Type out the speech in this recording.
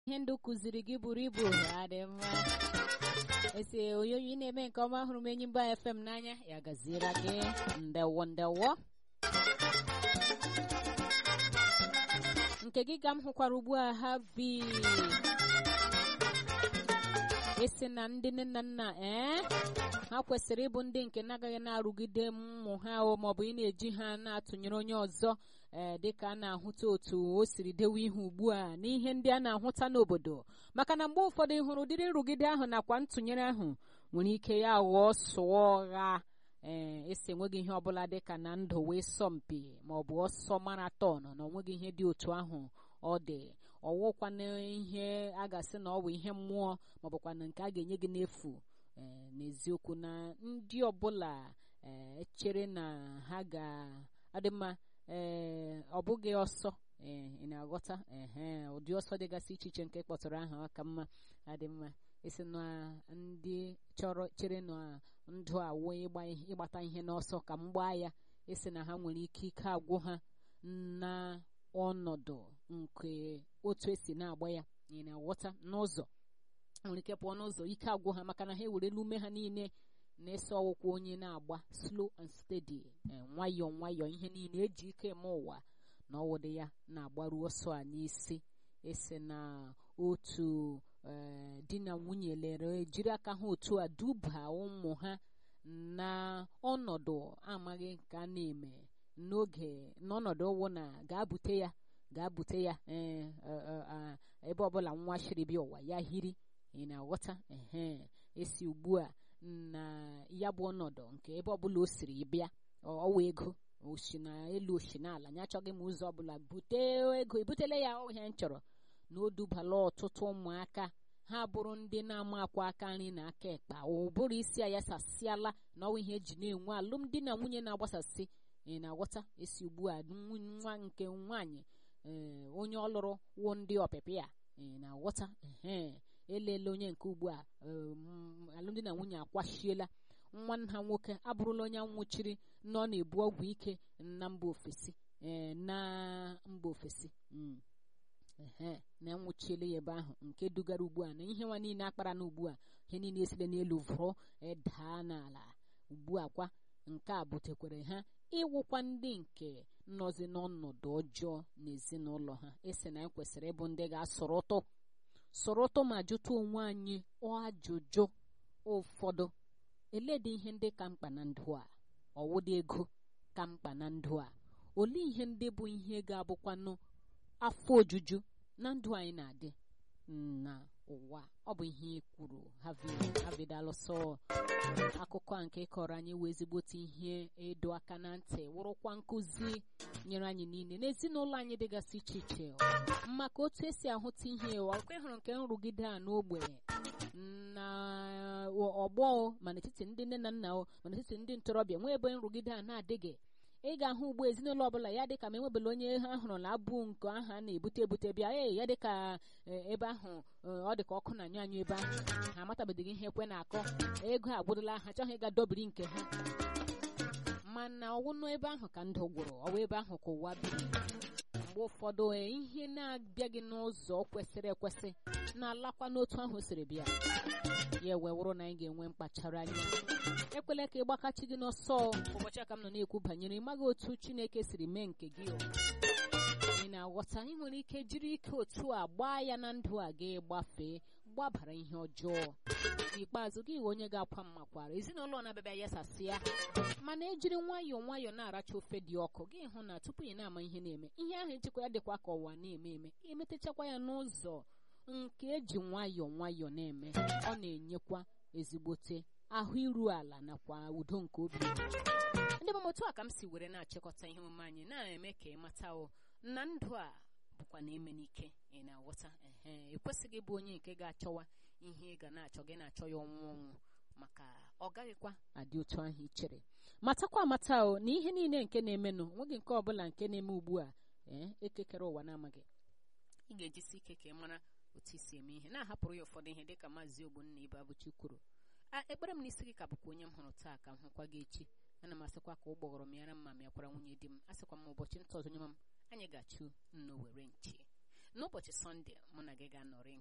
ihe ndụ kụziri gị buru ibu ya dị mma esi onyonyo ị na-eme nke ọma hụrụ m enyi mba fm n'anya ya gaziere gị ndewo ndewo nke gị ka m hụkwara ugbu a ha vi esi na ndị nne na nna ee ha kwesịrị ịbụ ndị nke na-agaghị na-arụgide ụmụ ha o maọbụ ị na-eji ha na-atụnyere onye ọzọ ee dịka a na-ahụta otu o siri dewe ihe ugbu a n'ihe ndị a na-ahụta n'obodo maka na mgbe ụfọdụ ị hụrụ ụdịrị nrụgide ahụ nakwa ntụnyere ahụ nwere ike ya ghọọ sụọ ọgha ee esi enweghị ihe ọbụla dịka na ndụ wee sọ mpi maọbụ ọsọ maraton na onweghị ihe dị otu ahụ ọ dị ọwụkwana ihe a ga-asị na ọ bụ ihe mmụọ maọbụkwa na nke a ga-enye gị n'efu ee n'eziokwu na ndị ọbụla ee chere na ha ga-adị mma ee ọ bụghị ọsọ ee ị na-aghọta ehe ụdị ọsọ dịgasị iche iche nke kpọtụrụ aha aka mma adị mma isi na ndị chọrọ chere na ndụ a wee ịgbata ihe n'ọsọ ka m gbaa ya isi na ha nwere ike ike agwụ ha na ọnọdụ nke otu esi na-agba ya ị na-aghọta n'ụzọ nwere ike pụọ n'ụzọ ike agwụ ha maka na ha ewerela ume ha niile na-eso ọwụkwa onye na-agba slow and steady nwayọọ nwayọọ ihe niile eji ike eme ụwa na ọwụdị ya na-agbaru ọsọ a n'isi esi na otu di na nwunye lere jiri aka ha otu a duba ụmụ ha na ọnọdụ amaghị nke a na-eme n'oge n'ọnọdụ ụwụ na ga-abute ya ga-abute ya ebe ọbụla nwa shiri bịa ụwa ya hiri ị na-aghọta ehe esi ugbu a na ya bụ ọnọdụ nke ebe ọbụla o siri bịa ọwa ego osi na elu osi n'ala ya achọghị m ụzọ ọbụla bute ego ebutela ya ọhịa m chọrọ na o dubala ọtụtụ ụmụaka ha bụrụ ndị na-ama akwa aka nri na aka ekpa ụbụrụ isi a ya sasịala na ọnwa ihe eji na-enwe alụmdi na nwunye na-agbasasị ị na-aghọta esi ugbu a nwa nke nwaanyị ee onye ọlụrụ wuo ndị ọpịpị ya ị na-aghọta ee elele onye nke ugbu a alụmdi na nwunye akwashiela nwanne ha nwoke abụrụla onye nwụchiri na ọ na-ebu ọgwụ ike na mba ofesi ee na mba ofesi ee na nwụchiela ya ebe ahụ nke dugara ugbu a na ihe nwa niile akpara na ugbu a ihe niile esile n'elu vụrụ daa n'ala ugbu a kwa nke a butekwere ha ịwụkwa ndị nke nọzi n'ọnọdụ ọjọọ n'ezinụlọ ha esi na anyị kwesịrị ịbụ ndị ga-asọrọtụ sọrọtụ ma jụta onwe anyị ajụjụ ụfọdụ eledị ihe ndị ka mkpa na ndụ a ọwụdị ego ka mkpa na ndụ a olee ihe ndị bụ ihe ga-abụkwanụ afọ ojuju na ndụ anyị na-adị na ụwa ọ bụ ihe kwuru havidalụsọ akụkọ a nke kọrọ anyị wee ezigbote ihe ịdọ aka na ntị wụrụkwa nkụzi nyere anyị niile n'ezinụlọ anyị dịgasị iche iche maka otu esi ahụta ihe ọkwa ịhụrụ nke nrụgide a n'ogbe na ọgbọ ma n'etiti ndị nne na nna o ma n'etiti ndị ntorobịa nwee ebe nrụgide a na-adịghị ị ga-ahụ ugbo ezinụlọ ọbụla ya dịka ma enwebela onye ha hụrụ na abụ nke aha na-ebute ebute bịa ee ya dịka ebe ahụ ọ dịka ọkụ na anyụ anyụ ebe ahụ ha amatabeghị ihe ekwe na-akọ ego agwụdala ha chọghị ịga dobiri nke ha mana ọwụnụ ebe ahụ ka ndụ gwụrụ ọwa ebe ahụ ka ụwa biri mgbe ụfọdụ ihe na-abịaghị n'ụzọ kwesịrị ekwesị na-alakwa n'otu ahụ siri bịa ya wee wụrụ na anyị ga-enwe mkpachara anya ekwela ka ịgbakachi gị n'ọsọ ụbọchị aka m nọ na-ekwu banyere ịmaghị otu chineke siri mee nke gị ị na-aghọta ị nwere ike jiri ike otu a gbaa ya na ndụ a gị gbafee gbabara ihe ọjọọ n'ikpeazụ gị onye ga-akwa mmakwara ezinụlọ na-abịabịa yasasịa mana ejiri nwayọọ nwayọọ na-aracha ofe dị ọkụ gị hụ na tupu ị na-ama ihe na-eme ihe ahụ ejikwa ya dịkwa ka ụwa na-eme eme emetechakwa ya n'ụzọ nke eji nwayọọ nwayọọ na-eme ọ na-enyekwa ezigbote ahụ iru ala nakwa udo nke obi ndị bụ otu a ka m si were na-achịkọta ihe omume anyị na-eme ka ị mata o na ndụ a bụkwa na eme n'ike ị na-aghọta ehe ekwesịghị ịbụ onye nke ga-achọwa ihe ị ga na-achọ gị na-achọ ya ọnwụ ọnwụ maka ọ gaghịkwa adị otu ahụ ichere matakwa amata o na ihe niile nke na-emenụ nweghị nke ọbụla nke na-eme ugbu a ee ekekere ụwa na-amaghị ị ga-ejisi ike ka ị mara otu isi eme ihe na-ahapụrụ ya ụfọdụ ihe dịka maazị ogbonna ibe abụchi kwuru ekpere m n'isi gị ka bụkwa onye m hụrụ taa ka m hụkwa gị echi ana m asịkwa ka ụgbọghọrọ m yara mma mịakwara nwunye di m asịkwa m ụbọchị ntọ ọzọ nye m anyị ga-achụ nno were nchi n'ụbọchị sọnde mụ na gị ga-anọrị